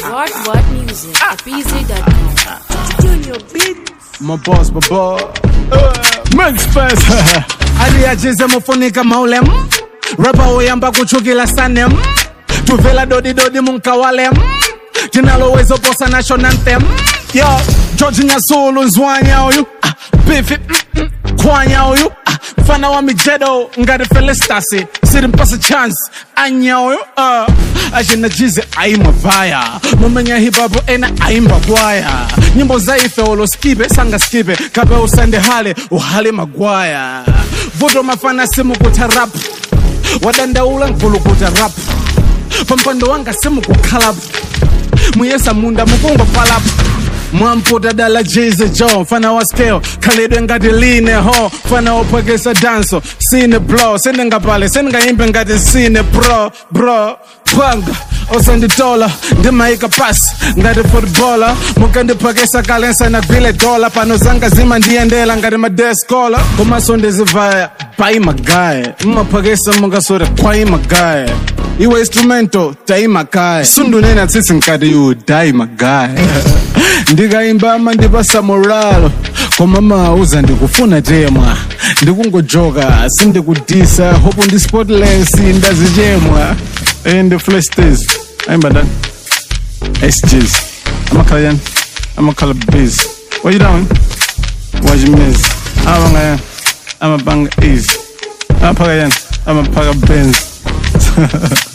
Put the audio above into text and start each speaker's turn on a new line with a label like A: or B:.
A: What What Music at BZ.com.
B: Junior beat.
C: My boss, my boy. Max Fest. aliachize mufunika maulem rapa uyamba kuchukila sanem tuvela dodidodi munkawalem tinalowezo posa national anthem yo george nyasulu nzwanya uyu ah, bifi mm, mm, kwanya uyu ah, mfana wa mijedo ngati felistasi sirimpasa chance anya uyu uh, acinajize aimwa vaya mumenya hipapo ena aimba kwaya nyimbo zaife oloskipe sangaskipe kape usande hale uhale magwaya vuto mafana simukuta rap wadandaula nkulukuta rap pampando wanga simukukhalapo muyesa munda mukungopalapo mwamputa dala jize jo mfana wa scale khalidwe ngati line ho mfana wophwekesa danso sine blo sendingapale sendingayimbe ngati sine bro bro panga osanditola ndimayika pasi ngati footballer mukandiphwekesa kalensa nagwile dola pano zanga zima ndiyendela ngati madeskola komaso ndizivaya bai magaye mmaphwekesa mungasore kwai magaye iwe instrumento taimakaya sundunena tsitsi nkati yu dai magaya ndikayimba mandipasa moralo koma mauza ndikufuna temwa ndikungojoka sindikudisa hope ndi spotless ndazichemwa and flash days ayimba ndani sgs amakhala yani amakhala base what you doing what you miss abanga amabanga easy aphaka yani amaphaka benz